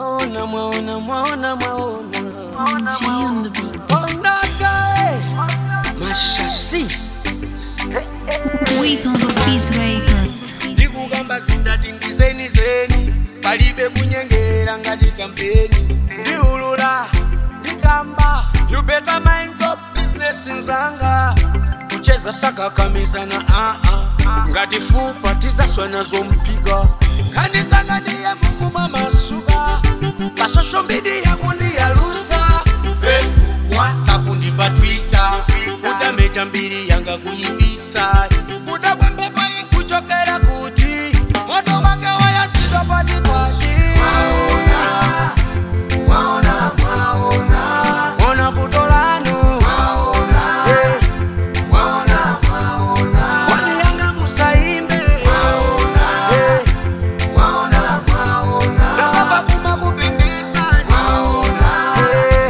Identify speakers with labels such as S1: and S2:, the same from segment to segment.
S1: mwaona mwaona mwaona mwaona
S2: G on the beat.
S1: ondagae mashasi
S2: Weapons of Peace Records.
S1: ndikugamba zindati ndizeni zeni palibe kunyengera ngati kampeni ndiulula ndikamba you better mind your business nzanga kucheza sakakamisana aa ngati fupa tizaswana zompiga khanisanga ndiye mukuma masuka pasosho mbidi yakundiyalusa facebook whatsapp ndi pa twitter kutameja mbiri yanga kuyibisa kudabwa mbepo ikuchokera kuti moto wake wayasidwa patipati Mwana vuto lanu Eh. Kwani yanga musaimbe Eh. Nakava kuma kupindisa Eh.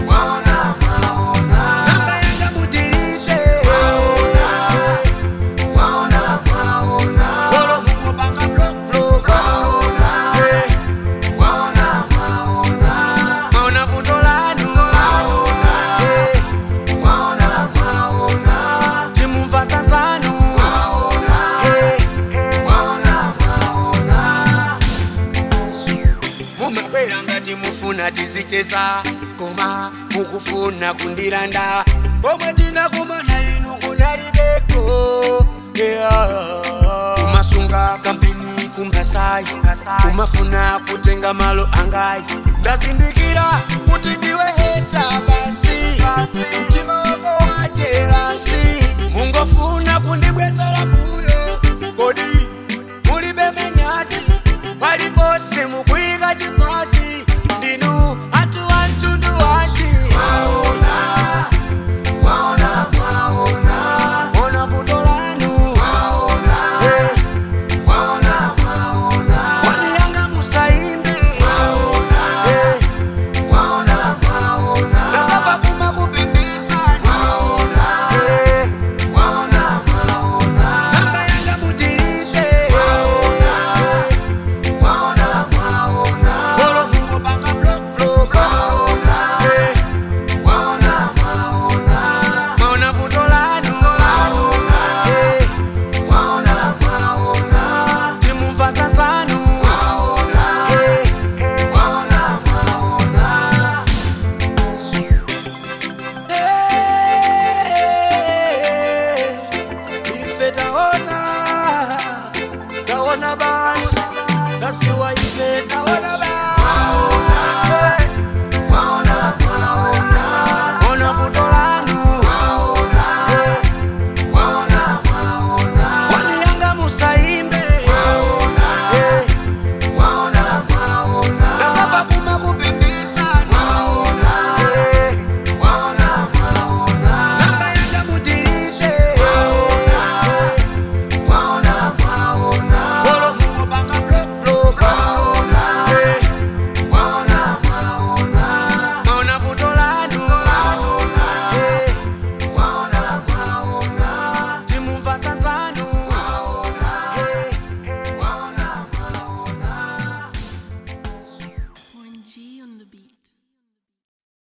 S1: Nanga yanga mudirite Bolo mungopanga block block Eh. Mwaona vuto lanu Eh. Timumva zazanu Eh. mumabwera ngati mufuna tizicheza koma mukufuna kundiranda omwe tinakumana inu kunalibeko Yeah. kumasunga kampeni kumbasayi kumafuna kutenga malo angayi ndazindikira kuti ndiwe heta basi mtima wako wajerasi mungofuna kundibwezera